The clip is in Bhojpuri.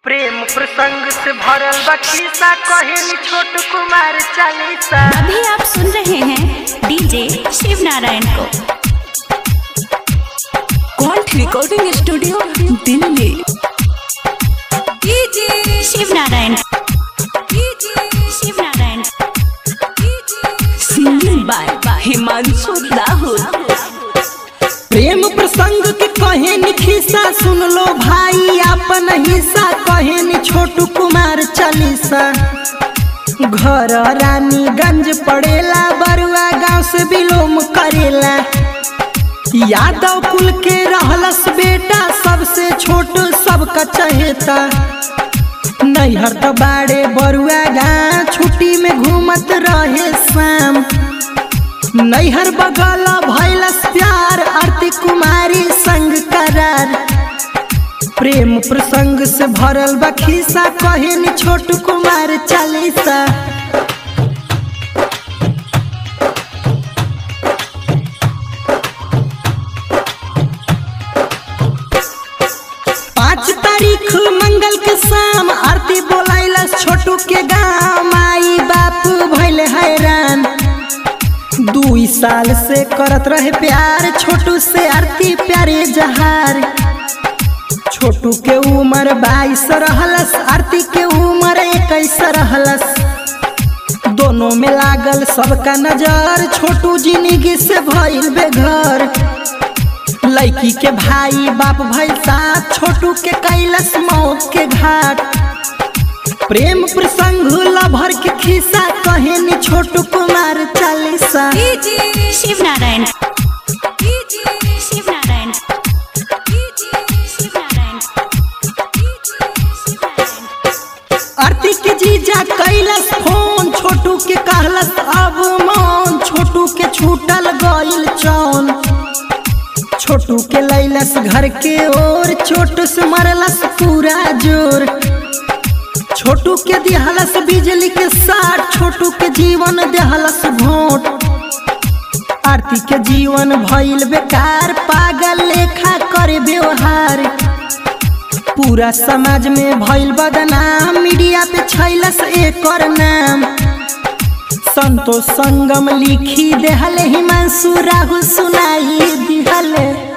प्रेम प्रसंग से भरल बा खिस्सा कहेनी छोट कुमार चालीसा अभी आप सुन रहे हैं डीजे शिव नारायण को कॉन्ट recording studio Delhi Shiv Narayan Shiv Narayan singing by Himanshu Rahul Prem प्रसंग के कहेनी खिस्सा सुन लो भाई अपन हिस्सा कहेनी छोटू कुमार चालीसा घर रानीगंज पड़ेला बरुआ गांव से बिलोम करेला यादव कुल के रहलस बेटा सबसे छोट सबका चहेता नैहर तो बाड़े बरुआ गाँव छुट्टी में घूमत रहे शाम नैहर बगल भैलस प्यार आरती कुमारी संग करार प्रेम प्रसंग से भरल बा खिस्सा कहेनी छोटू कुमार चालीसा पाँच तारीख मंगल के शाम आरती बोलाइलस छोटू के गाँव माई बाप भैले हैरान दुई साल से करत रहे प्यार छोटू से आरती प्यारे जहार छोटू के उम्र बाईस रहलस आरती के उम्र इक्कीस रहलस दोनों में लागल सबका नजर छोटू जिंदगी से भइल बेघर लड़की के भाई बाप भइल साथ छोटू के कैलस मौत के घाट प्रेम प्रसंग लभर के खिस्सा कहेनी छोटू कुमार चालीसा शिव नारायण शिव नारायण शिव नारायण आरती के जीजा कैलस फोन छोटू के कहलस अब मौन छोटू के छूटल गइल चौन छोटू के लैलस घर के ओर छोटू से मरलस पूरा जोर छोटू के दिहलस बिजली के साथ छोटू के जीवन देहलस भोट आरती के जीवन भइल बेकार पागल लेखा करे व्यवहार पूरा समाज में भइल बदनाम मीडिया पे छैलस एकर नाम संतोष संगम लिखी देहले हिमांशु राहुल सुनाई दिहले